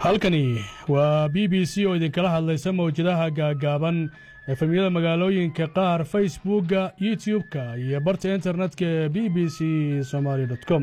halkani waa b b c oo idinkala hadlaysa mawjadaha gaagaaban efemyada magaalooyinka qaar facebookga youtub-ka iyo barta internetka ee b b c somaali com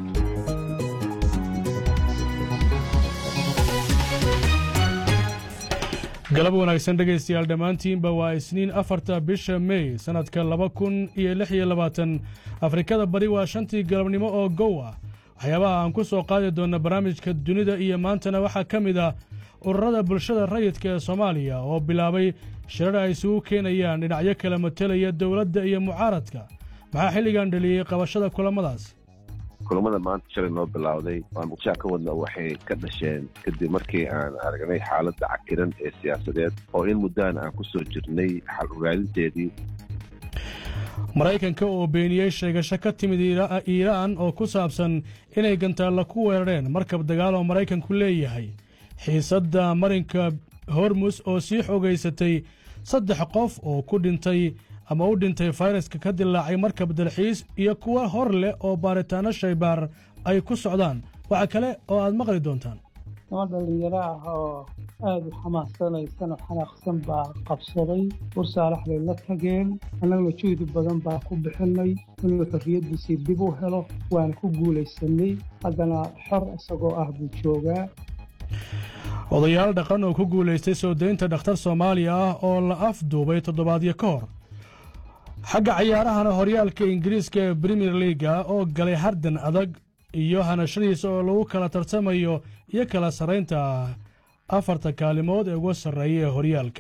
galab wanaagsan dhegaystayaal dhammaantiinba waa isniin afarta bisha mey sannadka laba kun iyo lix iyo labaatan afrikada bari waa shantii galabnimo oo gow ah waxyaabaha aan ku soo qaadi doonna barnaamijka dunida iyo maantana waxaa ka mid ah ururada bulshada rayidka ee soomaaliya oo bilaabay shirar ay isugu keenayaan dhinacyo kala matelaya dowladda iyo mucaaradka maxaa xilligan dhaliyey qabashada kulammadaas kulamada maanta shalay noo bilowday waan muqdishaa ka wadna waxay ka dhasheen kadib markii aan aragnay xaaladda cakiran ee siyaasadeed oo in muddahan aan ku soo jirnay xal ogaalinteedii maraykanka oo beeniyey sheegasho ka timid iiraan oo ku saabsan inay gantaalla ku weerareen markab dagaal oo maraykanku leeyahay xiisadda marinka hormus oo sii xogaysatay saddex qof oo ku dhintay ama u dhintay fayraska ka dilaacay markab dalxiis iyo kuwa hor leh oo baaritaanno shaybaar ay ku socdaan waxa kale oo aad maqli doontaan niman dhallinyaro ah oo aada u xamaassanaysan oo xanaaqsan baa qabsaday bursaalax bay la tageen annaguna juhdi badan baa ku bixinay inuu xorriyaddiisii dib u helo waana ku guulaysanay haddana xor isagoo ah buu joogaa odayaal dhaqan oo ku guulaystay soo daynta dhakhtar soomaaliya ah oo la afduubay toddobaadyo ka hor xagga cayaarahana horyaalka ingiriiska ee brimier liaga oo galay hardan adag iyo hanashadiisa oo lagu kala tartamayo iyo kala sarraynta afarta kaalimood ee uga sarreeya ee horyaalka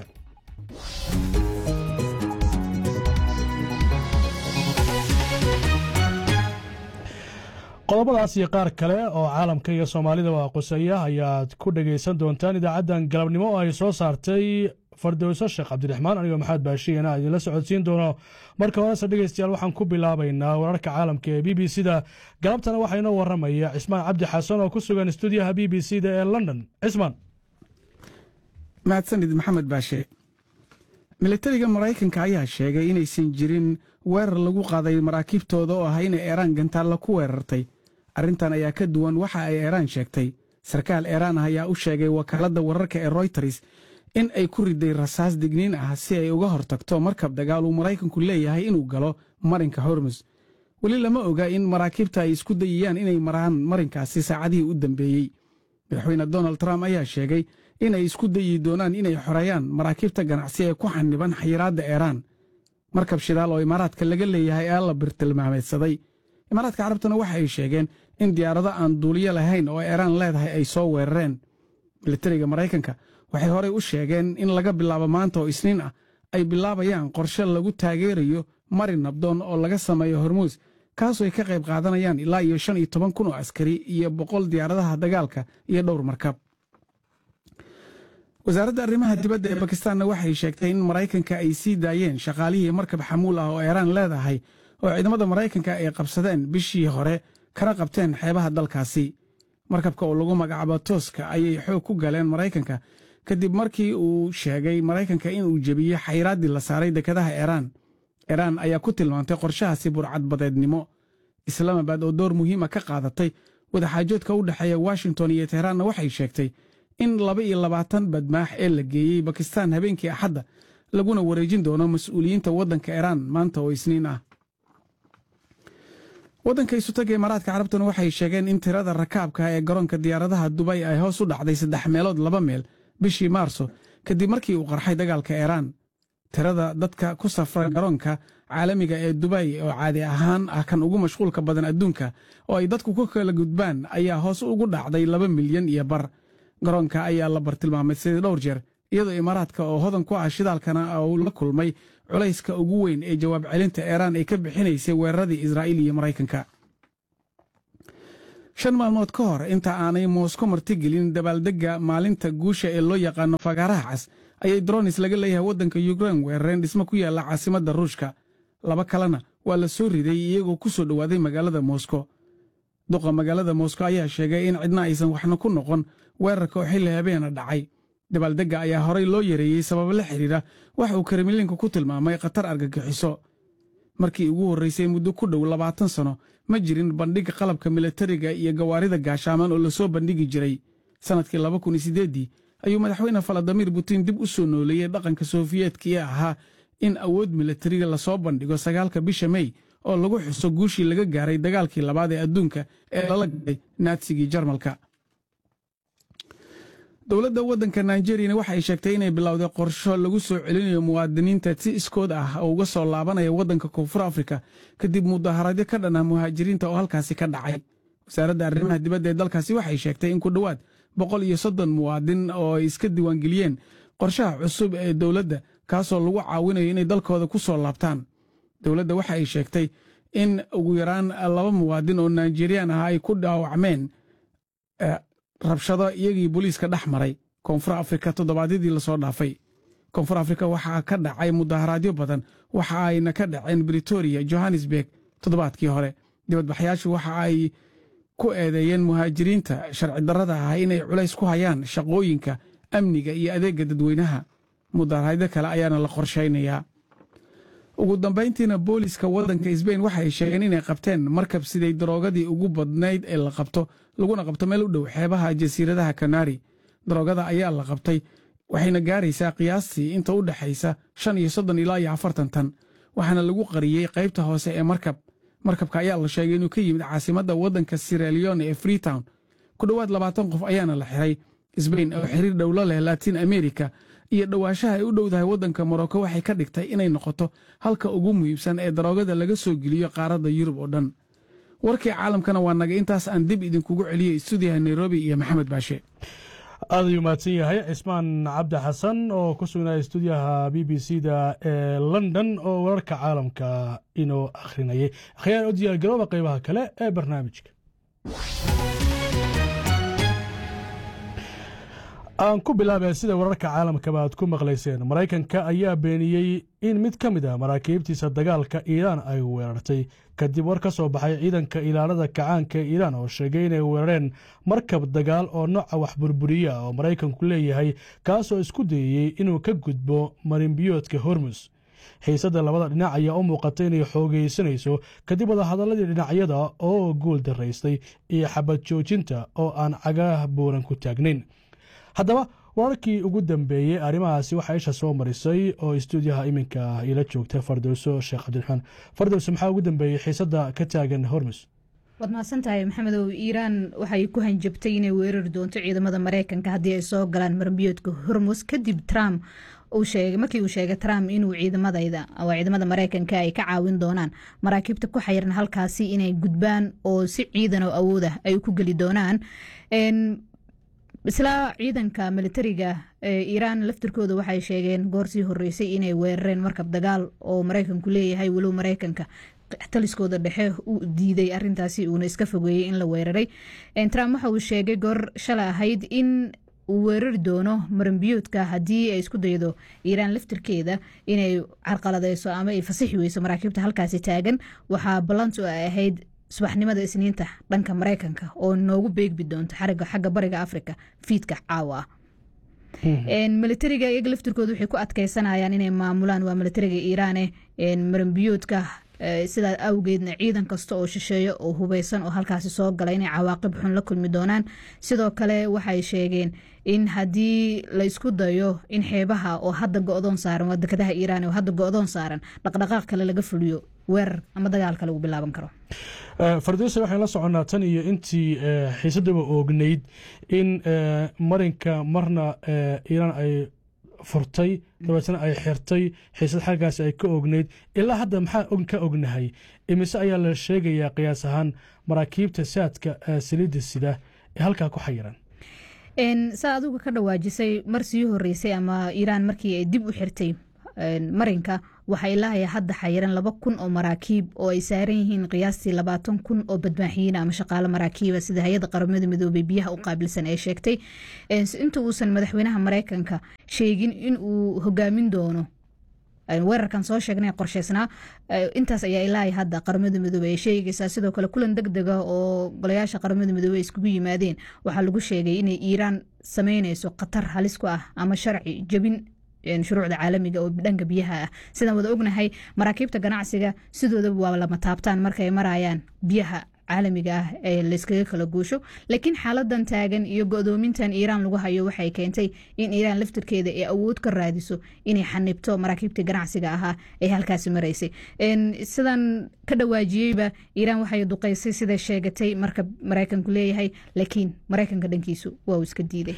qodobadaas iyo qaar kale oo caalamka iyo soomaalida waa qusaya ayaad ku dhegaysan doontaan idaacaddan galabnimo oo ay soo saartay fardowso sheekh cabdiraxmaan anigoo maxamed baashiyana idinla socodsiin doono marka horese dhegaystayaal waxaan ku bilaabaynaa wararka caalamka ee b b c da galabtana waxaa inoo waramaya cismaan cabdi xasan oo ku sugan stuudiyaha b b c da ee london cismaan mahadsanid maxamed baashe militariga maraykanka ayaa sheegay inaysan jirin weerar lagu qaaday maraakiibtooda oo ah inay eeraan gantaalla ku weerartay arrintan ayaa ka duwan waxa ay eeraan sheegtay sarkaal eeraan ah ayaa u sheegay wakaaladda wararka ee royters in ay ku riday rasaas digniin ah si ay uga hortagto markab dagaal uu maraykanku leeyahay inuu galo marinka hormus weli lama oga in maraakiibta ay isku dayayaan inay maraan marinkaasi saacadihii u dambeeyey madaxweyne donald trump ayaa sheegay inay isku dayi doonaan inay xoreeyaan maraakiibta ganacsi ee ku xaniban xayiraadda eeraan markab shidaal oo imaaraadka laga leeyahay ee la birtilmaameedsaday imaaraadka carabtuna waxa ay sheegeen in diyaarado aan duuliyo lahayn oo eeraan leedahay ay soo weerareen militariga maraykanka waxay horey u sheegeen in laga bilaabo maanta oo isniin ah ay bilaabayaan qorshe lagu taageerayo marin nabdoon oo laga sameeyo hormuus kaasoo ay ka qayb qaadanayaan ilaa iyo shan iyo toban kun oo askari iyo boqol diyaaradaha dagaalka iyo dhowr markab wasaaradda arrimaha dibadda ee bakistaanna waxay sheegtay in maraykanka ay sii daayeen shaqaalihii markab xamuul ah oo eeraan leedahay oo ciidamada maraykanka ay qabsadeen bishii hore kana qabteen xeebaha dalkaasi markabka oo lagu magacaabo tooska ayay xoog ku galeen maraykanka kadib markii uu sheegay maraykanka inuu jebiyey xayraaddii la saaray dekedaha eeraan eeraan ayaa ku tilmaantay qorshahaasi burcadbadeednimo islaamabad oo door muhiima ka qaadatay wadaxaajoodka u dhexeeya washington iyo tehraanna waxay sheegtay in laba iyo labaatan badmaax ee la geeyey bakistaan habeenkii axadda laguna wareejin doono mas-uuliyiinta waddanka eeraan maanta oo isniin ah waddanka isutaga imaaraadka carabtuna waxay sheegeen in tirada rakaabka ee garoonka diyaaradaha dubay ay hoos u dhacday saddex meelood laba meel bishii maarso kadib markii uu qarxay dagaalka eeraan tirada dadka ku safra garoonka caalamiga ee dubay oo caadi ahaan ah kan ugu mashquulka badan adduunka oo ay dadku ku kala gudbaan ayaa hoos ugu dhacday laba milyan iyo bar garoonka ayaa la bartilmaamay dhowr jeer iyadoo imaaraadka oo hodan ku ah shidaalkana uu la kulmay culayska ugu weyn ee jawaab celinta eeraan ay ka bixinaysay weeraradii israa'iil iyo maraykanka shan maalmood ka hor inta aanay moosko martigelin dabaaldegga maalinta guusha ee loo yaqaano fagaaraha cas ayay dronis laga leeyahay waddanka yukrein weerareen dhismo ku yaalla caasimadda ruushka laba kalena waa la soo riday iyagoo ku soo dhowaaday magaalada mosko duqa magaalada mosko ayaa sheegay in cidna aysan waxna ku noqon weerarka oo xilli habeena dhacay dabaaldegga ayaa horey loo yareeyey sababo la xidhiidha waxa uu kremlinka ku tilmaamay khatar argagixiso markii ugu horraysay muddo ku dhow labaatan sano ma jirin bandhig qalabka militariga iyo gawaarida gaashaaman oo lasoo bandhigi jiray sannadkii laba kun iyo siddeeddii ayuu madaxweyne faladimir putin dib u soo nooleeyey dhaqanka sofiyeetka ee ahaa in awood milatariga lasoo bandhigo sagaalka bisha mey oo lagu xuso guushii laga gaaray dagaalkii labaad ee adduunka ee lala galay naatsigii jarmalka dowladda waddanka nigeriyana waxa ay sheegtay inay bilowday qorsho lagu soo celinayo muwaadiniinta si iskood ah oo uga soo laabanaya waddanka koonfur afrika kadib mudaharaadyo ka dhan ah muhaajiriinta oo halkaasi ka dhacay wasaaradda arrimaha dibadda ee dalkaasi waxay sheegtay in ku dhowaad boqol iyo soddon muwaadin oo ay iska diiwaangeliyeen qorshaha cusub ee dowladda kaasoo lagu caawinayo inay dalkooda ku soo laabtaan dowladda waxa ay sheegtay in ugu yaraan laba muwaadin oo nigeriyaan ah ay ku dhaawacmeen rabshado iyagii booliiska dhex maray koonfur afrika toddobaadyadii lasoo dhaafay koonfur afrika waxaa ka dhacay mudaharaadyo badan waxa ayna ka dhaceen britoria johannesburg toddobaadkii hore dibadbaxyaashu waxa ay ku eedeeyeen muhaajiriinta sharci darrada ah inay culays ku hayaan shaqooyinka amniga iyo adeegga dadweynaha mudaharaadyo kale ayaana la qorshaynayaa ugu dambayntiina booliska waddanka sbain waxa ay sheegeen inay qabteen markab siday daroogadii ugu badnayd ee la qabto laguna qabto meel u dhow xeebaha jasiiradaha kanari daroogada ayaa la qabtay waxayna gaaraysaa qiyaastii inta u dhexaysa shan iyo soddon ilaa iyo afartan tan waxaana lagu qariyey qaybta hoose ee markab markabka ayaa la sheegay inuu ka yimid caasimadda waddanka siraleone ee freetown ku dhowaad labaatan qof ayaana la xiray sbain oo xiriir dhowlo leh latiin america iyo dhowaanshaha ay u dhowdahay waddanka morocco waxay ka dhigtay inay noqoto halka ugu muhiimsan ee daroogada laga soo geliyo qaaradda yurub oo dhan warkii caalamkana waa naga intaas aan dib idinkugu celiyey stuudiyaha nairobi iyo maxamed baashe aad ayuu mahadsan yahay cismaan cabdi xasan oo ku sugnaya stuudiyaha b b c da ee london oo wararka caalamka inoo akhrinayay akhyaar u diyaargarooba qaybaha kale ee barnaamijka aan ku bilaabay sida wararka caalamkaba aad ku maqlayseen maraykanka ayaa beeniyey in mid ka mid ah maraakiibtiisa dagaalka iiraan ay weerartay kadib war ka soo baxay ciidanka ilaalada kacaanka ee iiraan oo sheegay inay weerareen markab dagaal oo nooca wax burburiya oo maraykanku leeyahay kaasoo isku dayayey inuu ka gudbo marinbiyoodka hormus xiisadda labada dhinac ayaa u muuqata inay xoogaysanayso kadib wadahadaladii dhinacyada oo guul daraystay iyo xabad joojinta oo aan cagaah buuran ku taagnayn haddaba wararkii ugu dambeeyey arrimahaasi waxaa isha soo marisay oo istuudiyaha iminka ila joogta fardowso sheekh cabdiraxmaan fardowso maxaa ugu dambeeyey xiisadda ka taagan hormus waad mahadsantahay maxamedow iiraan waxay ku hanjabtay inay weerari doonto ciidamada mareykanka haddii ay soo galaan marbiyoodka hormus kadib trump markii uu sheegay trump inuu ciidamadayda waa ciidamada mareykanka ay ka caawin doonaan maraakiibta ku xayiran halkaasi inay gudbaan oo si ciidan oo awood ah ay ku geli doonaan isla ciidanka militariga iiraan laftirkooda waxay sheegeen goorsii horeysay inay weerareen markab dagaal oo mareykanku leeyahay walow mareykanka taliskooda dhexe u diiday arintaasi uuna iska fogeeyey in la weeraray trump waxa uu sheegay goor shalay ahayd in uu weerari doono maranbiyoodka haddii ay isku daydo iiraan laftirkeeda inay carqaladeyso ama ay fasixi weyso maraakiibta halkaasi taagan waxaa ballantu ay ahayd subaxnimada isniinta dhanka mareykanka oo noogu beegbi doonto xariga xagga bariga africa fiidka caawa ah militariga iyaga laftirkooda waxay ku adkeysanayaan inay maamulaan waa militariga iiraane maranbiyoodka sidaa awgeedna ciidan kasta oo shisheeyo oo hubeysan oo halkaasi soo gala inay cawaaqib xun la kulmi doonaan sidoo kale waxay sheegeen in haddii laysku dayo in xeebaha oo hadda go-doon saaran waa dekadaha iiraan oo hadda go-doon saaran dhaqdhaqaaq kale laga fuliyo weerar ama dagaal kale uu bilaaban karo fardowsa waxaan la soconnaa tan iyo intii xiisadaba oognayd in marinka marna iiraan ay furtay dabeetna ay xirtay xiisad xaggaasi ay ka ognayd ilaa hadda maxaa ka ognahay imise ayaa la sheegayaa qiyaas ahaan maraakiibta saadka saliidda sida ee halkaa ku xayiran saa aduga ka dhawaajisay mar sii horeysay ama iiraan markii ay dib u xirtay marinka waxaa ilaahay hadda xayiran laba kun oo maraakiib oo ay saaran yihiin qiyaastii labaatan kun oo badmaaxiyiin ama shaqaalo maraakiiba sida hay-adda qaramada midoobey biyaha u qaabilsan ee sheegtay inta uusan madaxweynaha mareykanka sheegin in uu hogaamin doono weerarkan soo sheegnay qorsheysnaa intaas ayaa ilaahay hadda qaramada midoobey ay sheegaysaa sidoo kale kulan deg dega oo golayaasha qaramada midoobey iskugu yimaadeen waxaa lagu sheegay inay iiraan sameyneyso khatar halis ku ah ama sharci jebin shuruucda caalamiga oo dhanka biyaha ah sidaan wada ognahay maraakiibta ganacsiga sidoodaba waa lama taabtaan markaay marayaan biyaha caalamiga ah ee layskaga kala guusho laakiin xaaladan taagan iyo go-doomintan iiraan lagu hayo waxay keentay in iiraan laftirkeeda ay awood ka raadiso inay xanibto maraakiibtii ganacsiga ahaa ee halkaasi maraysay sidan ka dhawaajiyeyba iiraan waxay duqeysay siday sheegatay marka maraykanku leeyahay laakiin maraykanka dhankiisu waa uu iska diiday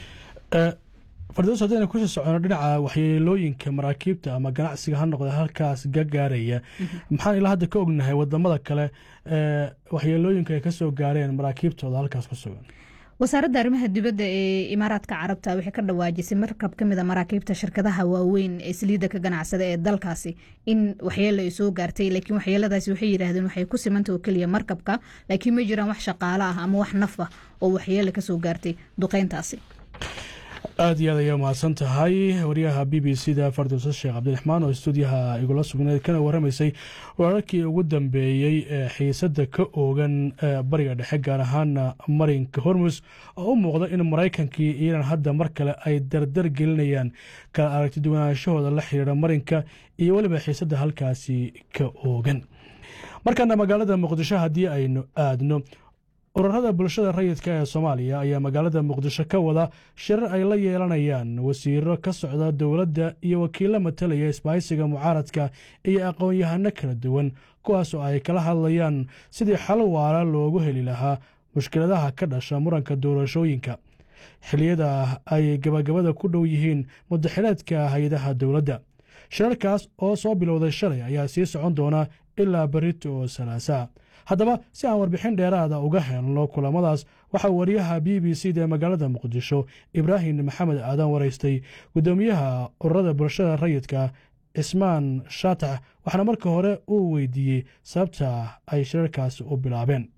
fardoos haddayna kusii socono dhinaca waxyeelooyinka maraakiibta ama ganacsiga ha noqda halkaas gagaaraya maxaan ilaa hadda ka ognahay wadamada kale waxyeelooyinka ay kasoo gaareen maraakiibtooda halkaas ku sugan wasaaradda arrimaha dibadda ee imaaraadka carabta waxay ka dhawaajisay markab ka mid a maraakiibta shirkadaha waaweyn ee saliidda ka ganacsada ee dalkaasi in waxyeelo ay soo gaartay laakiin waxyeeladaasi waxay yidhaahdeen waxay ku simanta oo keliya markabka laakiin ma jiraan wax shaqaalo ah ama wax naf ah oo waxyeelo kasoo gaartay duqeyntaasi aad iyo aad ayaa mahadsan tahay wariyaha b b c da fardowsa sheekh cabdiraxmaan oo stuudiyaha igula sugneed kana waramaysay wararkii ugu dambeeyey ee xiisadda ka oogan bariga dhexe gaar ahaana marinka hormus oo u muuqda in maraykankii iiraan hadda mar kale ay dardar gelinayaan kala aragti duwanaanshahooda la xiriira marinka iyo weliba xiisadda halkaasi ka oogan markaana magaalada muqdisho haddii aynu aadno ururada bulshada rayidka ee soomaaliya ayaa magaalada muqdisho ka wada shirar ay la yeelanayaan wasiiro ka socda dowladda iyo wakiilo matalaya isbahaysiga mucaaradka iyo aqoon-yahano kala duwan kuwaas oo ay kala hadlayaan sidii xal waara loogu heli lahaa mushkiladaha ka dhasha muranka doorashooyinka xiliyada ay gabagabada ku dhow yihiin mudaxileedka hay-adaha dowladda shirarkaas oo soo bilowday shalay ayaa sii socon doona ilaa berito oo salaasaa haddaba si aan warbixin dheeraada uga helno kulamadaas waxaa wariyaha b b c da ee magaalada muqdisho ibraahim maxamed aadan waraystay guddoomiyaha ururada bulshada rayidka cismaan shaatax waxaana marka hore uu weydiiyey sababta ay shirarkaasi u bilaabeen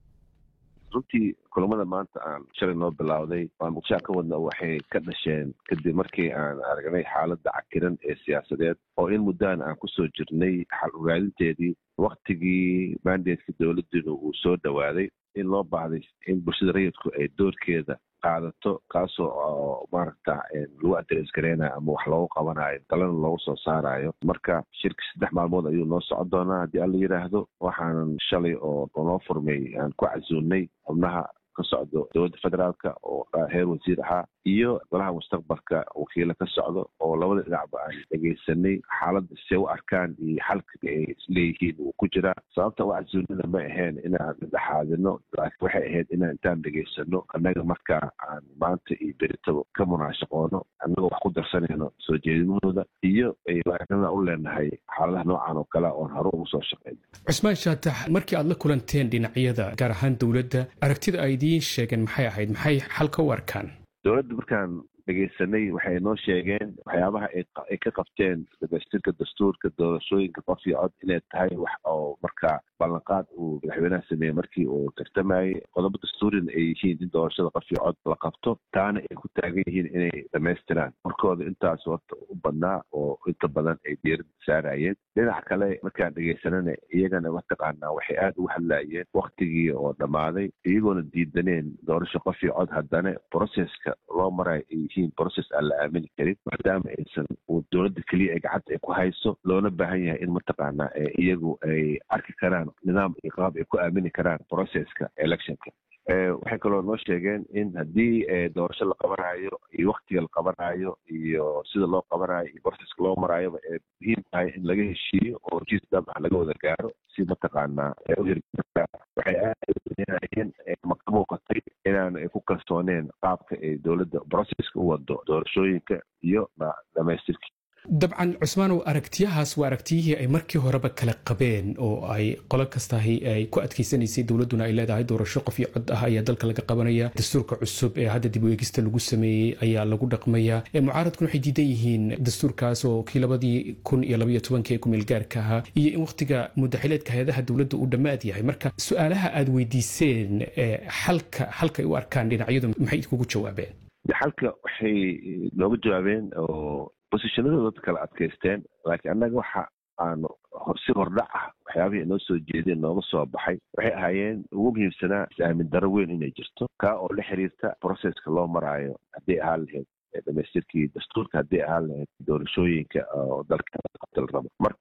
runtii kulamada maanta aan shalay noo bilowday aan muqdishaa ka wadna waxay ka dhasheen kadib markii aan aragnay xaaladda cakiran ee siyaasadeed oo in muddaan aan kusoo jirnay xal ogaadinteedii waktigii mandatka dowladdiina uu soo dhowaaday in loo baahday in bulshada rayidku ay doorkeeda qaadato kaasoo oo maaragta lagu adres gareynayo ama wax loogu qabanayo talana loogu soo saarayo marka shirka saddex maalmood ayuu noo socon doonaa haddii alla yidhaahdo waxaanan shalay oo noo furmay aan ku casuulnay xubnaha ka socdo dowladda federaalka oo heer wasiir ahaa iyo golaha mustaqbalka wakiilo ka socdo oo labada dhinacba aan dhegaysanay xaaladda se u arkaan iyo xalka ay isleeyihiin uu ku jiraa sababta u casuulnina ma ahayn inaan dhexaadino laakiin waxay ahayd inaan intaan dhegaysano annaga markaa aan maanta iyo beritaba ka munaashaqoono annagoo wax ku darsanayno soo jeedimahooda iyo aywaanada u leenahay xaaladaha noocan oo kale oon hore ugu soo shaqeyno cusmaan shaatax markii aad la kulanteen dhinacyada gaar ahaan dowladda aragtida ay idiin sheegeen maxay ahayd maxay xalka u arkaan dowladda markaan dhegaysanay waxay noo sheegeen waxyaabaha ay ka qabteen dhamaystirka dastuurka doorashooyinka qof iyo cod inay tahay wax oo markaa ballanqaad uu madaxweynaha sameeyey markii uu tartamayey qodobo dastuurina ay yihiin in doorashada qof iyo cod la qabto taana ay ku taagan yihiin inay dhamaystiraan markooda intaas horta u badnaa oo inta badan ay diiradda saarayeen dhinac kale markaan dhegaysanana iyagana mataqaanaa waxay aada ugu hadlayeen waktigii oo dhammaaday iyagoona diidaneen doorasho qof iyo cod haddana processka loo marayo ay yihiin process aan la aamini karin maadaama aysan dowladda keliya ay gacanta ay ku hayso loona baahan yahay in mataqaanaa iyagu ay arki karaan nidaam iyo qaab ay ku aamini karaan processka electionka waxay kaloo noo sheegeen in haddii doorasho la qabanayo iyo waktiga la qabanayo iyo sida loo qabanayo iyo proceska loo maraayoba ee muhiim tahay in laga heshiiyo oo jiis dabca laga wada gaaro si mataqaanaa uhirka waxay aadayeen ma ka muuqatay inaan ay ku kalsooneen qaabka ay dowladda proceska u wado doorashooyinka iyo dhamaystirkii dabcan cusmaanow aragtiyahaas waa aragtiyihii ay markii horeba kala qabeen oo ay qolo kastahi ay ku adkeysanaysay dowladduna ay leedahay doorasho qof iyo cod ah ayaa dalka laga qabanaya dastuurka cusub ee hadda dib u eegista lagu sameeyey ayaa lagu dhaqmaya mucaaradkuna waxay diidan yihiin dastuurkaas oo kii labadii kun iyo labaiyo tobankii ee kumeel gaarka ahaa iyo in wakhtiga mudaxileedka hay-adaha dowladda uu dhammaad yahay marka su-aalaha aad weydiiseen xalka xalkay u arkaan dhinacyadu maxay idkugu jawaabeen xalka waxay nooga jawaabeen oo bosishonadooda dadka kala adkaysteen laakiin annaga waxa aanu si hordhac ah waxyaabihii inoo soo jeedeen nooga soo baxay waxay ahaayeen ugu muhiimsanaa is-aamin daro weyn inay jirto kaa oo la xiriirta processka loo maraayo hadday ahaan lahayd dhamaystirkii dastuurka hadday ahaan lahayd doorashooyinka oo dalka la rabo marka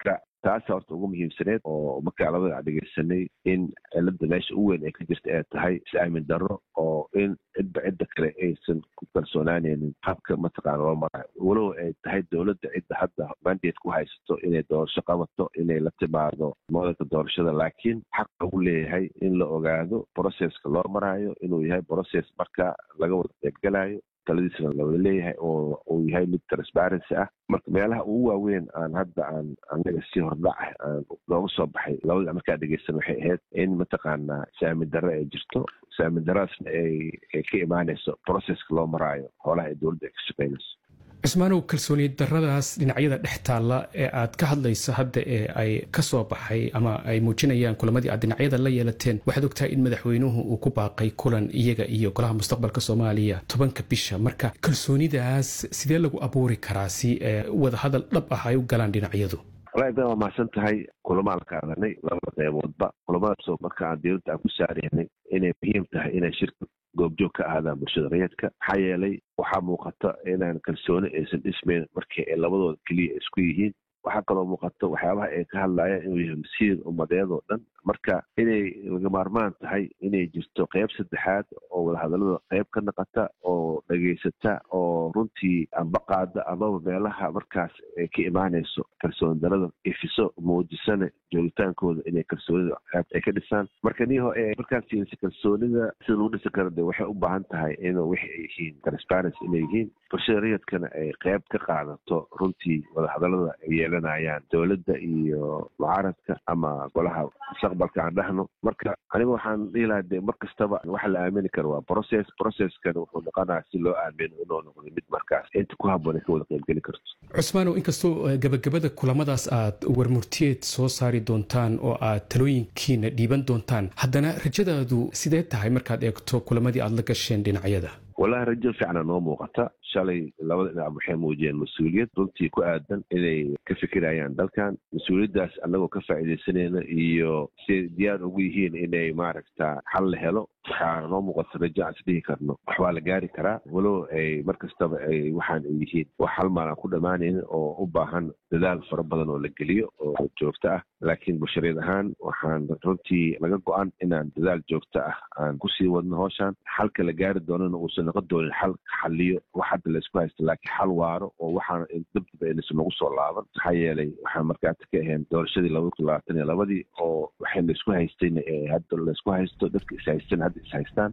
taasa horta ugu muhiimsaneed oo markaa labada dhegeysanay in cilada meesha u weyn ee ka jirta ay tahay is-aamin darro oo in cidba cidda kale aysan ku kalsoonaaneynin habka mataqaana loo marayo walow ay tahay dowladda cidda hadda mandate ku haysato inay doorasho qabato inay la timaado modelka doorashada laakiin xaqa u leeyahay in la ogaado processka loo maraayo inuu yahay process marka laga wada qaybgalayo taladiisna lawada leeyahay oo uu yahay mid transparency ah marka meelaha ugu waaweyn aan hadda aan anaga si hordhac ah aan looga soo baxay labada markaa dhegeysan waxay ahayd in mataqaanaa saamin darre ay jirto saamin daradaasna ay ay ka imaanayso processka loo maraayo hoolaha ay dowladda ay ka shaqeynayso cismaanow kalsooni daradaas dhinacyada dhex taalla ee aad ka hadlayso hadda ee ay ka soo baxay ama ay muujinayaan kulamadii aad dhinacyada la yeelateen waxaad ogtahay in madaxweynuhu uu ku baaqay kulan iyaga iyo golaha mustaqbalka soomaaliya tobanka bisha marka kalsoonidaas sidee lagu abuuri karaa si wadahadal dhab ah ay u galaan dhinacyadu walahi baa waa mahadsan tahay kulamaan ka adanay labada qeyboodba kulamadaasoo marka aan dowladda aan ku saaraynay inay muhiim tahay inay shirka goobjoog ka ahaadaan bulshada rayidka maxaa yeelay waxaa muuqata inaan kalsooni aysan dhismayn markii ay labadooda keliya isku yihiin waxaa kaloo muuqata waxyaabaha ay ka hadlayaan inuu yahay masiir ummadeed oo dhan marka inay laga maarmaan tahay inay jirto qeyb saddexaad oo wadahadallada qeyb ka naqata oo dhegaysata oo runtii ambaqaada amaba meelaha markaas ay ka imaanayso kalsooni darada ifiso muujisana joogitaankooda inay kalsoonida ay ka dhisaan marka niho ee markaas fiirisa kalsoonida sida lagu dhisi karo de waxay u baahan tahay in wixi ay yihiin transparency inay yihiin bulshada rayidkana ay qeyb ka qaadato runtii wadahadallada ay yeelanayaan dowladda iyo mucaaradka ama golaha mustaqbalka aan dhahno marka aniga waxaan dhihi lahaa de mar kastaba waxa la aamini karo waa process processkana wuxuu noqonaya si loo aamino inuu noqdo mid markaas inta ku habboon ay ka wada qaybgeli karto cusmaanow inkastoo gabagabada kulamadaas aad warmurtiyeed soo saari doontaan oo aad talooyinkiina dhiiban doontaan haddana rajadaadu sidee tahay markaad eegto kulamadii aad la gasheen dhinacyada wallahi rajo fiicna noo muuqata shalay labada dhinac waxay muujiyeen mas-uuliyad runtii ku aadan inay ka fikirayaan dalkan mas-uuliyaddaas annagoo ka faa'iidaysanayna iyo siay diyaar ugu yihiin inay maaragta xal la helo waxaa noo muuqata rajo aan isdhihi karno waxbaa la gaari karaa walow ay mar kastaba ay waxaan ay yihiin wax hal maal aan ku dhammaanaynin oo u baahan dadaal fara badan oo la geliyo oo joogto ah laakiin bulshareed ahaan waxaan runtii laga go-an inaan dadaal joogto ah aan kusii wadno hooshaan xalka la gaari doonana uusan noqon doonin xal xaliyo wax hadda laysku haysto laakiin xal waaro oo waxaan dabdaba aynasan nagu soo laaban maxaa yeelay waxaan markaati ka ahayn doorashadii labada kun labaatan iyo labadii oo waxay laysku haystayna ee hadda laysku haysto dadka ishaystan hadda ishaystaan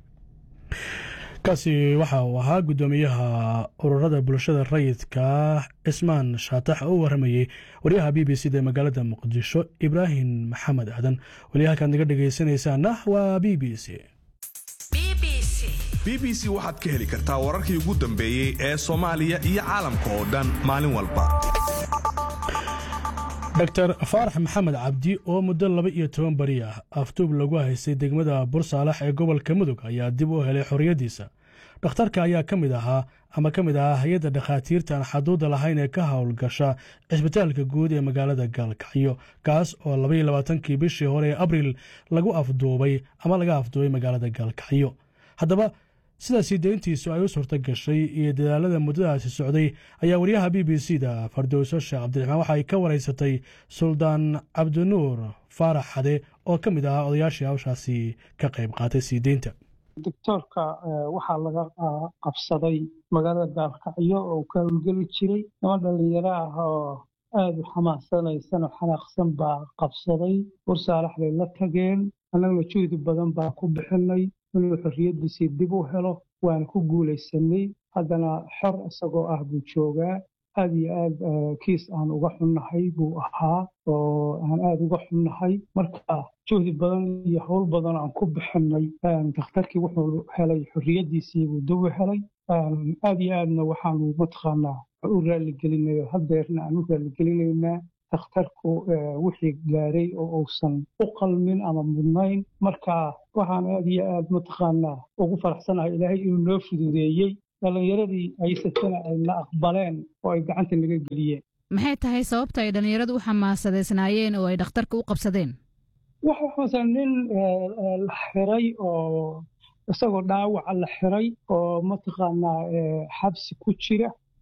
kaasi waxa uu ahaa guddoomiyaha ururada bulshada rayidka cismaan shaatax oo u warramayey wariyaha b b c da magaalada muqdisho ibraahim maxamed aadan weli halkaad naga dhegaysanaysaana waa b b c b b c waxaad ka heli kartaa wararkii ugu dambeeyey ee soomaaliya iyo caalamka oo dhan maalin walba dor faarax maxamed cabdi oo muddo laba iyo toban beri ah afduub lagu haystay degmada bursaalax ee gobolka mudug ayaa dib u helay xorriyaddiisa dhakhtarka ayaa ka mid ahaa ama ka mid ahaa hay-adda dhakhaatiirta aan xaduudda lahayn ee ka howlgasha cisbitaalka guud ee magaalada gaalkacyo kaas oo labaiyo labaatankii bishii hore ee abriil lagu afduubay ama laga afduubay magaalada gaalkacyo haddaba sidaasii deyntiisu ay u suurto gashay iyo dadaalada muddadaasi socday ayaa wariyaha b b c da fardowso sheekh cabdiraxmaan waxa ay ka waraysatay suldaan cabdinuur faarax xade oo ka mid ahaa odayaashii hawshaasi ka qayb qaatay sii deynta doctoorka waxaa laga qabsaday magaalada gaalkacyo oo ka howlgeli jiray niman dhallinyaro ah oo aada u xamaasanaysano xanaaqsan baa qabsaday bursaalax bay la tageen annaguna juhdi badan baa ku bixinay inuu xorriyaddiisii dib u helo waana ku guulaysanay haddana xor isagoo ah buu joogaa aad iyo aad kiis aan uga xunnahay buu ahaa oo aan aada uga xunnahay marka juhdi badan iyo howl badan aan ku bixinay dakhtarkii wuxuu helay xorriyaddiisii buu dib u helay aad iyo aadna waxaanu mataqaanaa u raaligelinayo hadeerna aan u raalligelinaynaa dakhtarku wixii gaaray oo uusan u qalmin ama mudnayn marka waxaan aad iyo aad mataqaanaa ugu faraxsanahay ilaahay inuu noo fududeeyey dhallinyaradii haysatana ayna aqbaleen oo ay gacanta naga geliyeen maxay tahay sababta ay dhallinyaradu u xamaasadeysnaayeen oo ay dhakhtarka u qabsadeen waxa xasan nin la xiray oo isagoo dhaawaca la xiray oo mataqaanaa xabsi ku jira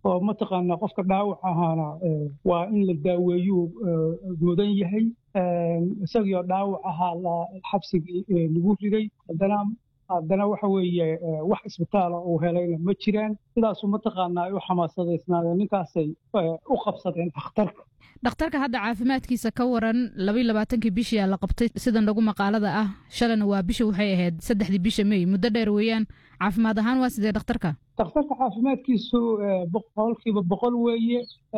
oo mataqaanaa qofka dhaawac ahaana waa in la daaweeyuu mudan yahay isagiioo dhaawac ahaa la xabsigii lagu riday haddana haddana waxa weeye wax isbitaala uu helayna ma jiraan sidaasu mataqaanaa ay u xamaasadaysnaadeen ninkaasay u qabsadeen dhakhtarka dhakhtarka hadda caafimaadkiisa ka waran labaiy labaatankii bishiyaa la qabtay sidan lagu maqaalada ah shalana waa bisha waxay ahayd saddexdii bisha mey muddo dheer weeyaan caafimaad ahaan waa sidee dhakhtarka dhakhtarka caafimaadkiisu boqolkiiba boqol weeye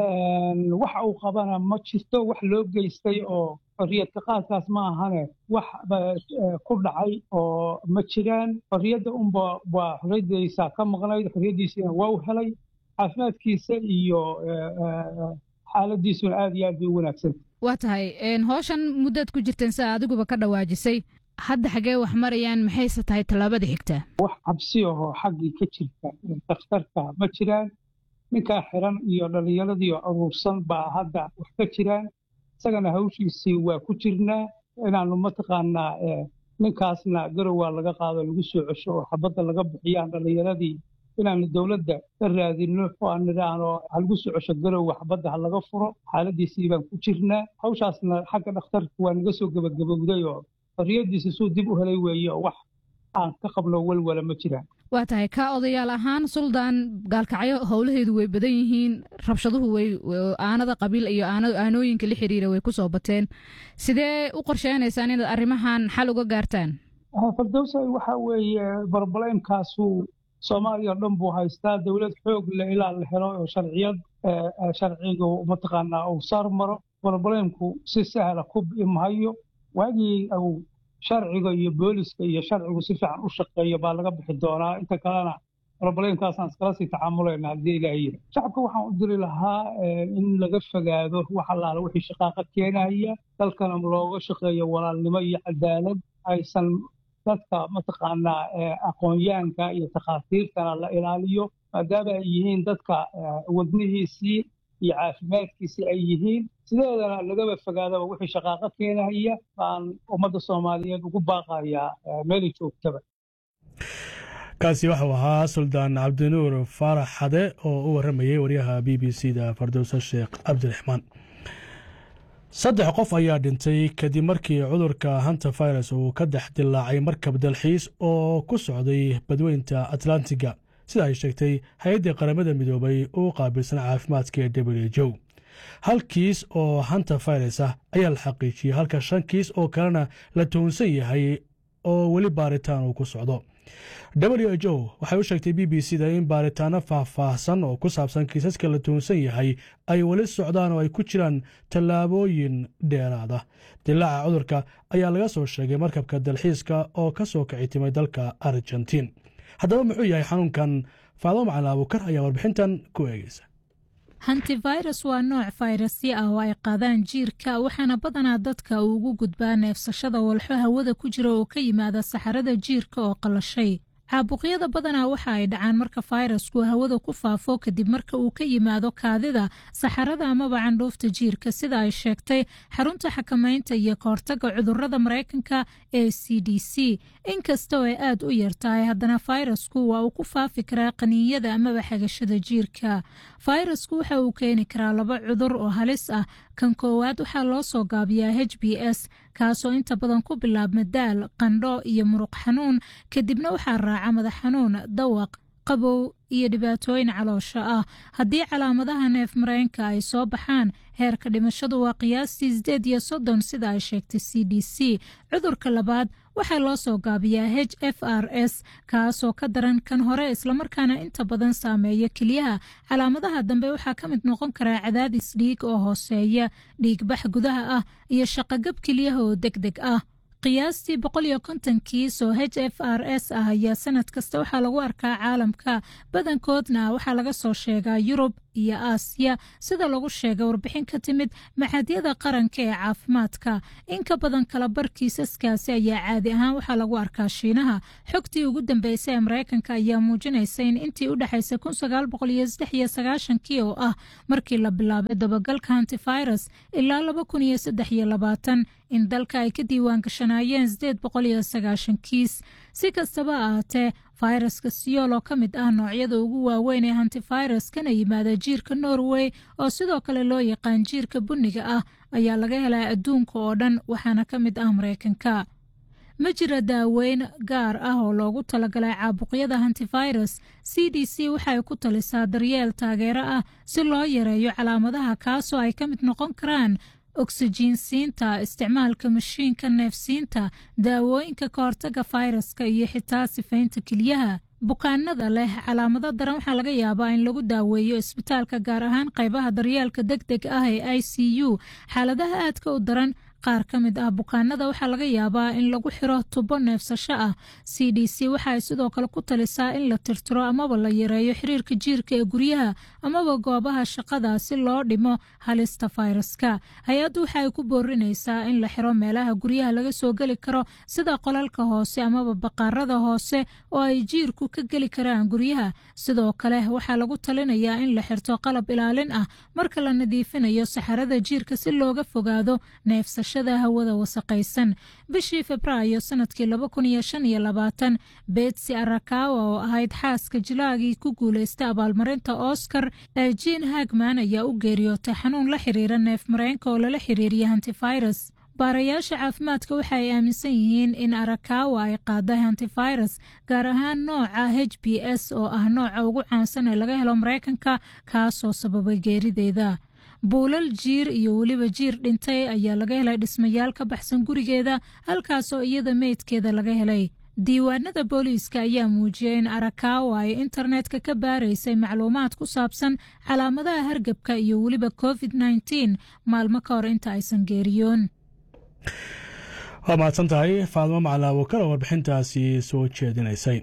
waxa uu qabana ma jirto wax loo geystay oo xorriyadka qaadkaas ma ahane wax ku dhacay oo ma jiraan xorriyadda unba waa xorriyaddiisa ka maqnayd xorriyaddiisina waa u helay caafimaadkiisa iyo xaaladiisuna aad iyo aad bay u wanaagsanta waa tahay howshan muddaad ku jirteen sida adiguba ka dhawaajisay hadda xaggee wax marayaan maxayse tahay tallaabada xigtaa wax cabsi ahoo xaggii ka jirta dhakhtarka ma jiraan ninkaa xiran iyo dhallinyaradii aruursan baa hadda wax ka jiraan isagana hawshiisii waa ku jirnaa inaanu mataqaanaa ninkaasna garowaa laga qaado lagu soo cesho oo xabadda laga bixiyaan dhallinyaradii inaanu dowladda ka raadinno oo aan nidhaahno ha lagu soo cesho garowa xabadda ha laga furo xaaladiisii baan ku jirnaa hawshaasna xagga dhakhtarka waa naga soo gebagabowday oo xorriyaddiisa suu dib u helay weeye oo wax aan ka qabno walwala ma jiraan waa tahay ka odayaal ahaan suldaan gaalkacyo howlaheedu way badan yihiin rabshaduhu way aanada qabiil iyo aanooyinka la xiriira way ku soo bateen sidee u qorsheynaysaan inaad arrimahan xal uga gaartaan fardowsa waxa weeye barbalemkaasu soomaaliya o dhan buu haystaa dowlad xoog le ilaa la helo oo sharciyad sharciga mataqaanaa uu saar maro barbalemku si sahla ku bimahayo waagii uu sharciga iyo booliska iyo sharcigu si fiican u shaqeeyo baa laga bixi doonaa inta kalena roblemkaasaan iskala sii tacaamuleyna haddii ilaah yiri shacabka waxaan u diri lahaa in laga fogaado wax allaala wixii shaqaaqa keenaya dalkana looga shaqeeyo walaalnimo iyo cadaalad aysan dadka mataqaanaa aqoonyahanka iyo takhaatiirtana la ilaaliyo maadaama ay yihiin dadka wadnihiisii iyo caafimaadkiisii ay yihiin sideedana lagaba fogaadaba wixii shaqaaqo keenaya baan ummadda soomaaliyeed ugu baaqayaa meelay joogtaba kaasi waxau ahaa suldaan cabdinuur faarax xade oo u warramayay waryaha b b c da fardowse sheekh cabdiraxmaan saddex qof ayaa dhintay kadib markii cudurka hanta virus uu ka dhex dilaacay markab dalxiis oo ku socday badweynta atlantiga sida ay sheegtay hay-addii qaramada midoobay uu qaabilsan caafimaadka ee w jo hal kiis oo hanta virus ah ayaa la xaqiijiyey halka shan kiis oo kalena la tuhunsan yahay oo weli baaritaan uu ku socdo w h o waxay u sheegtay b b c da in baaritaano faahfaahsan oo ku saabsan kiisaska la tuhunsan yahay ay weli socdaan oo ay ku jiraan tallaabooyin dheeraada dilaaca cudurka ayaa laga soo sheegay markabka dalxiiska oo ka soo kici timay dalka argentiin haddaba muxuu yahay xanuunkan faado macalin abuukar ayaa warbixintan ku eegeysa hantivirus waa nooc fayrasyo ah oo ay qaadaan jiirka waxaana badanaa dadka uu ugu gudbaa neefsashada walxo hawada ku jira oo ka yimaada saxarada jiirka oo qallashay caabuqyada badanaa waxa ay dhacaan marka fayrasku hawada ku faafo kadib marka uu ka yimaado kaadida saxarada amaba candhuufta jiirka sida ay sheegtay xarunta xakamaynta iyo kahortaga cudurada maraykanka ee c d c inkasta oo ay aad u yartahay haddana fayrasku waa uu ku faafi karaa qaniinyada amaba xagashada jiirka fayrasku waxa uu keeni karaa laba cudur oo halis ah kan koowaad waxaa loo soo gaabiyaa h b s kaasoo inta badan ku bilaabma daal qandho iyo muruq xanuun kadibna waxaa raaca madax xanuun dawaq qabow iyo dhibaatooyin caloosha ah haddii calaamadaha neef mareenka ay soo baxaan heerka dhimashadu waa qiyaastii sideed iyo soddon sida ay sheegtay c d c cudurka labaad waxaa loo soo gaabiyaa h f r s kaasoo ka daran kan hore islamarkaana inta badan saameeya keliyaha calaamadaha dambe waxaa ka mid noqon karaa cadaadis dhiig oo hooseeya dhiigbax gudaha ah iyo shaqogab keliyaha oo deg deg ah qiyaastii boqol iyo konton kiis oo h f r s ah ayaa sanad kasta waxaa lagu arkaa caalamka badankoodna waxaa laga soo sheegaa yurub iyo aasiya sida lagu sheegay warbixin ka timid maxadyada qaranka ee caafimaadka in ka badan kala bar kiisaskaasi ayaa caadi ahaan waxaa lagu arkaa shiinaha xogtii ugu dambeysay ee maraykanka ayaa muujinaysa in intii u dhexaysay kii oo ah markii la bilaabay dabagalka hantivirus ilaa in dalka ay ka diiwaan gashanaayeen kiis si kastaba ahaatee fayraska siyool oo ka mid ah noocyada ugu waaweyn ee hantifirus kana yimaada jiirka norway oo sidoo kale loo yaqaan jiirka bunniga ah ayaa laga helaa adduunka oo dhan waxaana ka mid ah maraykanka ma jira daaweyn gaar ah oo loogu talagalay caabuqyada hantifirus c d c waxay ku talisaa daryeel taageero ah si loo yareeyo calaamadaha kaasoo ay ka mid noqon karaan oksijiinsiinta isticmaalka mashiinka neefsiinta daawooyinka ka hortaga fayraska iyo xitaa sifaynta kelyaha bukaanada leh calaamado daran waxaa laga yaabaa in lagu daaweeyo isbitaalka gaar ahaan qaybaha daryeelka deg deg ah ee i c u xaaladaha aadka u daran qaar ka mid ah bukaanada waxaa laga yaabaa in lagu xiro tubo neefsasho ah c d c waxaay sidoo kale ku talisaa in la tirtiro amaba la yareeyo xiriirka jiirka ee guryaha amaba goobaha shaqada si loo dhimo halista fayraska hay-addu waxa ay ku boorinaysaa in la xiro meelaha guryaha laga soo geli karo sida qolalka hoose amaba baqaarada hoose oo ay jiirku ka geli karaan guryaha sidoo kale waxaa lagu talinayaa in la xirto qalab ilaalin ah marka la nadiifinayo saxarada jiirka si looga fogaado neefsasho hawada wasaqaysan bishii febraayo sanadkii laba kun iyo shan iyo labaatan betsi arakawa oo ahayd xaaska jilaagii ku guuleystay abaalmarinta oscar ee jean hagman ayaa u geeriyootay xanuun la xiriira neef mareenka oo lala xiriiriya hantifirus baarayaasha caafimaadka waxa ay aaminsan yihiin in arakawa ay qaaday hantifirus gaar ahaan nooca h b s oo ah nooca ugu caansan ee laga helo mareykanka kaasoo sababay geerideeda buulal jiir iyo weliba jiir dhintay ayaa laga helay dhismayaal ka baxsan gurigeeda halkaasoo iyada meydkeeda laga helay diiwaanada booliiska ayaa muujiyay in arakawa ay internetka ka baaraysay macluumaad ku saabsan calaamadaha hargebka iyo weliba covid nteen maalmo ka hor inta aysan geeriyoon waa mahadsan tahay faadmo macalaabo kale warbixintaasi soo jeedinaysay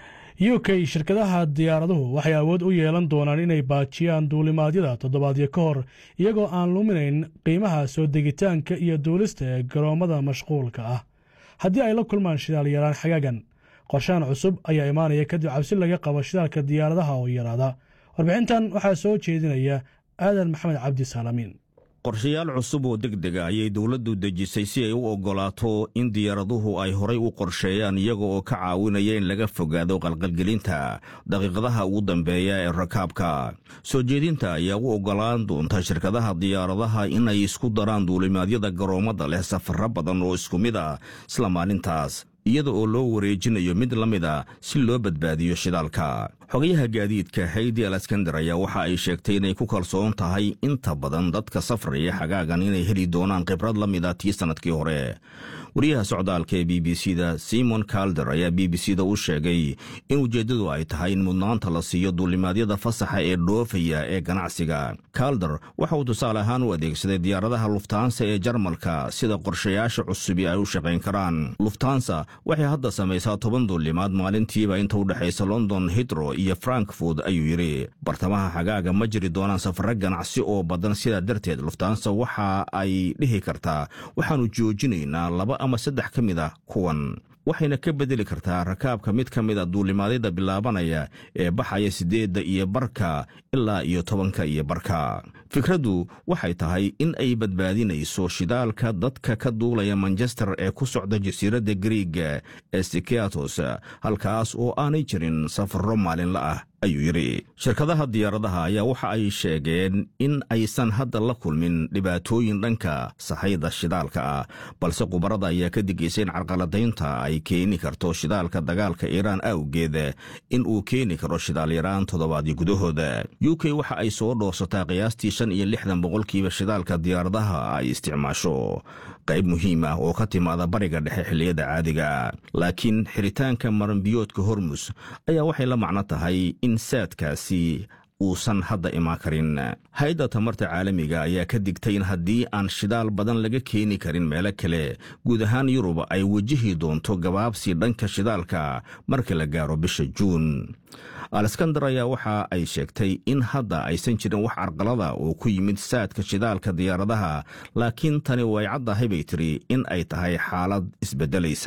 u k shirkadaha diyaaraduhu waxay awood u yeelan doonaan inay baajiyaan duulimaadyada toddobaadyo ka hor iyagoo aan luminayn qiimaha soo degitaanka iyo duulista ee garoommada mashquulka ah haddii ay la kulmaan shidaal yaraan xagaagan qorshahan cusub ayaa imaanaya kadib cabsi laga qabo shidaalka diyaaradaha oo yaraada warbixintan waxaa soo jeedinaya aadan maxamed cabdi saalamiin qorshayaal cusub oo deg dega ayay dowladdu dejisay si ay u oggolaato in diyaaraduhu ay horay u qorsheeyaan iyaga oo ka caawinaya in laga fogaado qalqalgelinta daqiiqadaha ugu dambeeya ee rakaabka soo jeedinta ayaa u oggolaan doonta shirkadaha diyaaradaha inay isku daraan duulimaadyada garoommada leh safarro badan oo isku mid ah isla maalintaas iyada oo loo wareejinayo mid la mid a si loo badbaadiyo shidaalka xogayaha gaadiidka haydi alaskandar ayaa waxa ay sheegtay inay ku kalsoon tahay inta badan dadka safraya xagaagan inay heli doonaan khibrad la mid a tii sannadkii hore wariyaha socdaalka ee b b c da simon kalder ayaa b b c da u sheegay in ujeeddadu ay tahay in mudnaanta la siiyo duulimaadyada fasaxa ee dhoofaya ee ganacsiga kalder waxa uu tusaale ahaan u adeegsaday diyaaradaha luftaansa ee jarmalka sida qorshayaasha cusubi ay u shaqayn karaan luftaansa waxay hadda samaysaa toban duulimaad maalintiiba inta u dhexaysa london hitro iyo frankfurt ayuu yidhi bartamaha xagaaga ma jiri doonaan safarro ganacsi oo badan sidaa darteed luftaansa waxa ay dhihi kartaa waxaannu joojinaynaa laba ama saddex ka mid ah kuwan waxayna ka bedeli kartaa rakaabka mid ka mid a duulimaadyada bilaabanaya ee baxaya siddeedda iyo barka ilaa iyo tobanka iyo barka fikraddu waxay tahay in ay badbaadinayso shidaalka dadka ka duulaya manchester ee ku socda jasiiradda griiga ee sikeatos halkaas oo aanay jirin safarro maalinla ah ayuu yidhi shirkadaha diyaaradaha ayaa waxa ay sheegeen in aysan hadda la kulmin dhibaatooyin dhanka sahayda shidaalka ah balse khubarada ayaa ka digaysa in carqaladaynta ay keeni karto shidaalka dagaalka iiraan awgeed in uu keeni karo shidaal yaraan toddobaadyo gudahooda u k waxa ay soo dhoorsataa qiyaastii shan iyo lixdan boqolkiiba shidaalka diyaaradaha ay isticmaasho qayb muhiim ah oo ka timaada bariga dhexe xilliyada caadiga laakiin xiritaanka maranbiyoodka hormus ayaa waxay la macno tahay in saadkaasi uusan hadda imaan karin hay-adda tamarta caalamiga ayaa ka digtay in haddii aan shidaal badan laga keeni karin meelo kale guud ahaan yurub ay wajihi doonto gabaabsi dhanka shidaalka marka la gaaro bisha juun aleskandar ayaa waxa ay sheegtay in hadda aysan jirin wax carqalada oo ku yimid saadka shidaalka diyaaradaha laakiin tani way caddahay bay tiri in ay tahay xaalad isbeddelaysa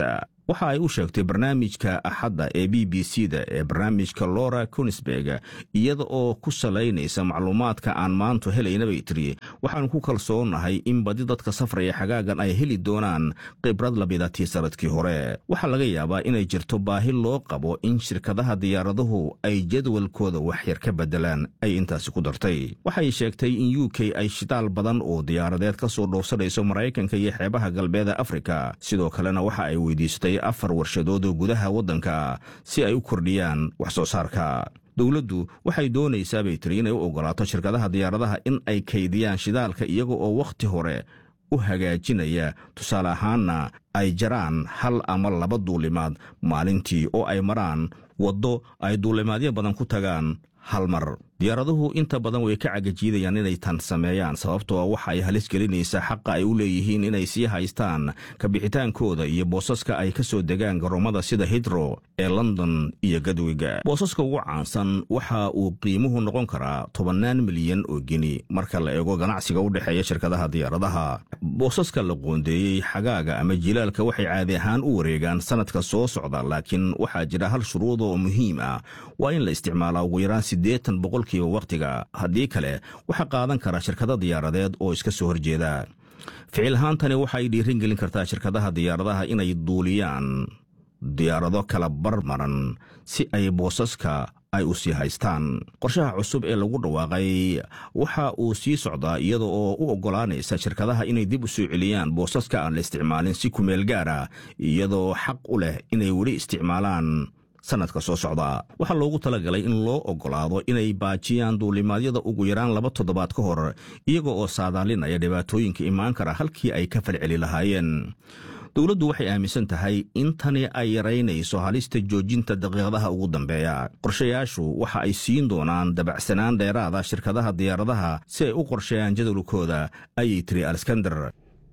waxa ay u sheegtay barnaamijka axadda ee b b c da ee barnaamijka lora kunisberg iyada oo ku salaynaysa macluumaadka aan maantu helayna bay tiri waxaanu ku kalsoonahay in badi dadka safraya xagaagan ay heli doonaan khibrad labidatii sanadkii hore waxaa laga yaabaa inay jirto baahi loo qabo in shirkadaha diyaaraduhu ay jadwalkooda waxyar ka beddelaan ay intaasi ku dartay waxay sheegtay in u k ay shidaal badan oo diyaaradeed ka soo dhoofsanayso maraykanka iyo xeebaha galbeeda afrika sidoo kalena waxa ay weydiistay afar warshadood oo gudaha waddanka si ay u kordhiyaan wax soo saarka dowladdu waxay doonaysaa bay tiri inay u oggolaato shirkadaha diyaaradaha in ay kaydiyaan shidaalka iyaga oo wakhti hore u hagaajinaya tusaale ahaanna ay jaraan hal ama laba duulimaad maalintii oo ay maraan waddo ay duulimaadyo badan ku tagaan hal mar diyaaraduhu inta badan way ka cagajiidayaan inay tan sameeyaan sababtoo waxa ay halis gelinaysaa xaqa ay u leeyihiin inay sii haystaan kabixitaankooda iyo boosaska ay ka soo degaan garoomada sida hidro ee london iyo gadwiga boosaska ugu caansan waxa uu qiimuhu noqon karaa tobannaan milyan oo geni marka la eego ganacsiga u dhexeeya shirkadaha diyaaradaha boosaska la qoondeeyey xagaaga ama jilaalka waxay caadi ahaan u wareegaan sannadka soo socda laakiin waxaa jira hal shuruud oo muhiim ah waa in la isticmaalaa ugu yaraan siddeetan boqolkiiba wakhtiga haddii kale waxaa qaadan kara shirkado diyaaradeed oo iska soo horjeeda ficil ahaantani waxa ay dhiirin gelin kartaa shirkadaha diyaaradaha inay duuliyaan diyaarado kala barmaran si ay boosaska ay u sii haystaan qorshaha cusub ee lagu dhawaaqay waxa uu sii socdaa iyada oo u oggolaanaysa shirkadaha inay dib u soo celiyaan boosaska aan la isticmaalin si kumeel gaara iyadoo xaq u leh inay weli isticmaalaan sanadka soo socda waxaa loogu talagalay in loo oggolaado inay baajiyaan duulimaadyada ugu yaraan laba toddobaad ka hor iyaga oo saadaalinaya dhibaatooyinka imaan kara halkii ay ka falceli lahaayeen dowladdu waxay aaminsan tahay in tani ay yaraynayso halista joojinta daqiiqadaha ugu dambeeya qorshayaashu waxa ay siin doonaan dabacsanaan dheeraada shirkadaha diyaaradaha si ay u qorsheeyaan jadwalkooda ayay tiri alskander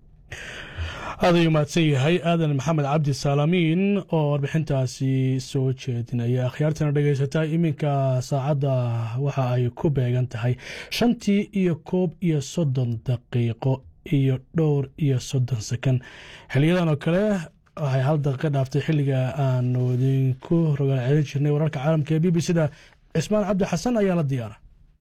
aad ayuu mahadsan yahay aadan maxamed cabdi saalamiin oo warbixintaasi soo jeedinaya akhyaartana dhegaysataa iminka saacadda waxa ay ku beegan tahay shantii iyo koob iyo soddon daqiiqo iyo dhowr iyo soddon sekan xiliyadan oo kale waxay hal daqiiqa dhaaftay xilliga aanu idinku rogaal celin jirnay wararka caalamka ee b b c da cismaan cabdi xasan ayaa la diyaara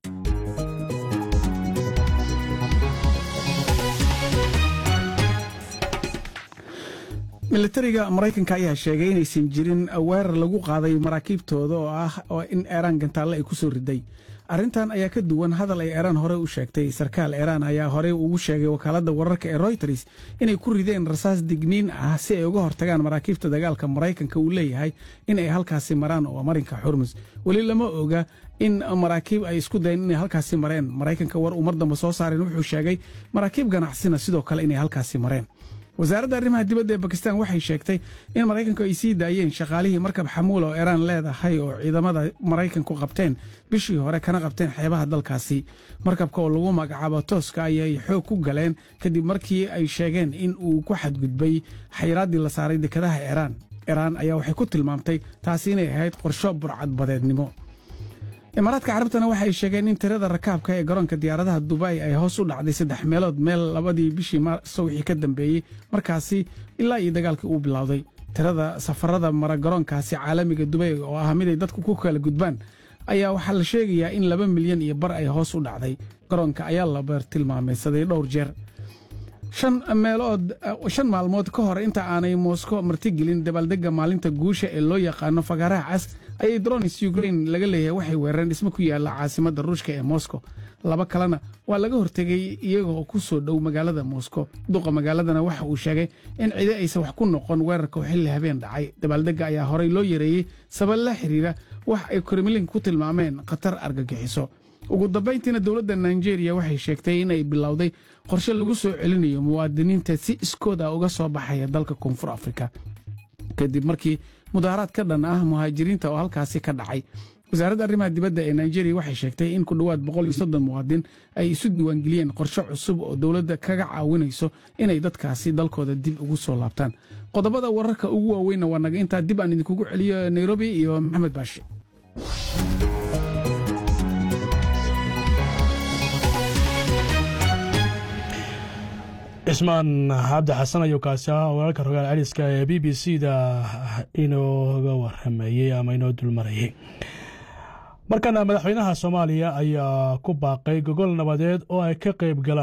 militariga maraykanka ayaa sheegay inaysan jirin weerar lagu qaaday maraakiibtooda oo ah oo in eeraan gantaalle ay ku soo riday arrintan ayaa ka duwan hadal ay eeraan hore u sheegtay sarkaal eeraan ayaa horey ugu sheegay wakaaladda wararka ee royters inay ku rideen rasaas digniin ah si ay uga hortagaan maraakiibta dagaalka maraykanka uu leeyahay in ay halkaasi maraan oo marinka xurmus weli lama oga in maraakiib ay isku dayen inay halkaasi mareen maraykanka war uu mar damba soo saareen wuxuu sheegay maraakiib ganacsina sidoo kale inay halkaasi mareen wasaaradda arrimaha dibadda ee bakistan waxay sheegtay in maraykanku ay sii daayeen shaqaalihii markab xamuul oo eraan leedahay oo ciidamada maraykanku qabteen bishii hore kana qabteen xeebaha dalkaasi markabka oo lagu magacaabo tooska ayay xoog ku galeen kadib markii ay sheegeen in uu ku xadgudbay xayraaddii la saaray dekadaha eraan eraan ayaa waxay ku tilmaamtay taasi inay ahayd qorsho burcadbadeednimo imaaraadka carabtana waxay sheegeen in tirada rakaabka ee garoonka diyaaradaha dubai ay hoos u dhacday saddex meelood meel labadii bishii maarso wixii ka dambeeyey markaasi ilaa iyo dagaalkii uu bilowday tirada safarada mara garoonkaasi caalamiga dubay oo ah miday dadku ku kala gudbaan ayaa waxaa la sheegayaa in laba milyan iyo bar ay hoos u dhacday garoonka ayaa la bartilmaamaysaday dhowr jeer shan meelood shan maalmood ka hor inta aanay moskow martigelin dabaaldegga maalinta guusha ee loo yaqaano fagaaraha cas ayay dronis ukrain laga leeyahay waxay weerareen dhismo ku yaalla caasimadda ruushka ee moskow laba kalena waa laga hortegay iyagoo ku soo dhow magaalada moskow duqa magaaladana waxa uu sheegay in cidi aysan wax ku noqon weerarka oo xilli habeen dhacay dabaaldegga ayaa horey loo yareeyey sabab la xiriira wax ay kremlin ku tilmaameen khatar argagixiso ugu dambayntiina dowladda nigeria waxay sheegtay inay bilowday qorshe lagu soo celinayo muwaadiniinta si iskooda uga soo baxaya dalka koonfur afrika kadib markii mudaaharaad ka dhan ah muhaajiriinta oo halkaasi ka dhacay wasaaradda arrimaha dibadda ee nigeria waxay sheegtay in ku dhowaad boqol iyo soddon muwaadin ay isu diiwaangeliyeen qorshe cusub oo dowladda kaga caawinayso inay dadkaasi dalkooda dib ugu soo laabtaan qodobada wararka ugu waaweynna waa naga intaa dib aan idinkugu celiyo nairobi iyo maxamed baashi cismaan cabdi xasan ayuu kaasi ah walaalka rogaal celiska ee b b c da inooga waramayey ama inoo dulmarayey markana madaxweynaha soomaaliya ayaa ku baaqay gogol nabadeed oo ay ka qayb galaan